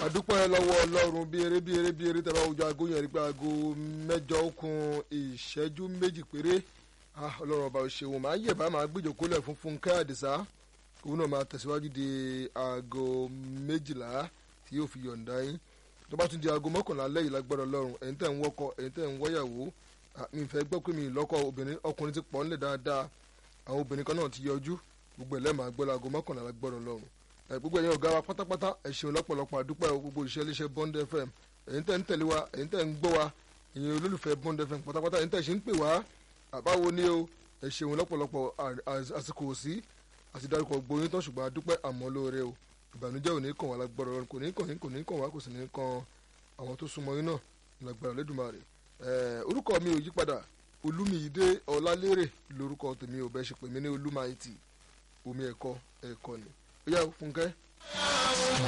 àdúpẹ́ lọ́wọ́ ọlọ́run bí eré bí eré bí eré tẹ́lẹ̀ ojú aago yẹn rí pé aago mẹ́jọ ó kún ìṣẹ́jú méjì péré ọlọ́run ọba òṣèwọ̀n máa yẹ̀ bá máa gbìjọ kólẹ̀ fún Fúnkẹ́ Àdìsá òun náà máa tẹ̀síwájú di aago méjìlá tí yóò fi yọ̀ǹda yín tó bá tún di aago mọ́kànlá lẹ́yìn lágbára ọlọ́run ẹ̀yin tẹ̀ ń wọ́kọ ẹ̀yin tẹ̀ ń wọ́yàwó mi fẹ́ gbọ́ pé mi lọ́kọ obìnrin ọkùnrin ti pọ̀ ńlẹ̀ dáadáa àwọn obìnrin kan náà ti yọjú gbogbo ẹ̀ lẹ́ẹ̀máa gbọ́ láago mọ́kànlá lágbára ọlọ́run gbogbo ẹ̀yin ọ̀gá wa pátápátá ẹ ṣeun lọ́pọ̀lọpọ̀ àdúpẹ́ gbogbo iṣẹ́ iléeṣẹ́ Bond FM ẹ̀yin tẹ̀ ń tẹ̀lé wa ẹ̀yin tẹ̀ ń gbọ́ wa ẹ̀yin olólùfẹ́ Bond FM pátápátá ẹ̀yin tẹ̀ ṣe ń pè wá àbáwo ni o ẹ ṣeun lọ́pọ̀lọpọ̀ àsìkò sí àti dárúkọ gbóyún tán ṣùgbọ́n àdúpẹ́ àmọ́ lóore o ìbànújẹ́ ò ní kàn wá lágbára ọlọ́run kò ní kàn yín kò ní kàn wá kò sì ní kàn àwọn tó súnmọ́ yín náà lágbára Olódùmarè orúkọ mi ò yípadà Olúmiyìdé Ọlálérè lórúkọ tèmi ò bẹ́ẹ̀ ṣe pè mí ní Olúmayìtì omi ẹ̀kọ́ ẹ̀kọ́ ni ó yá Fúnkẹ́.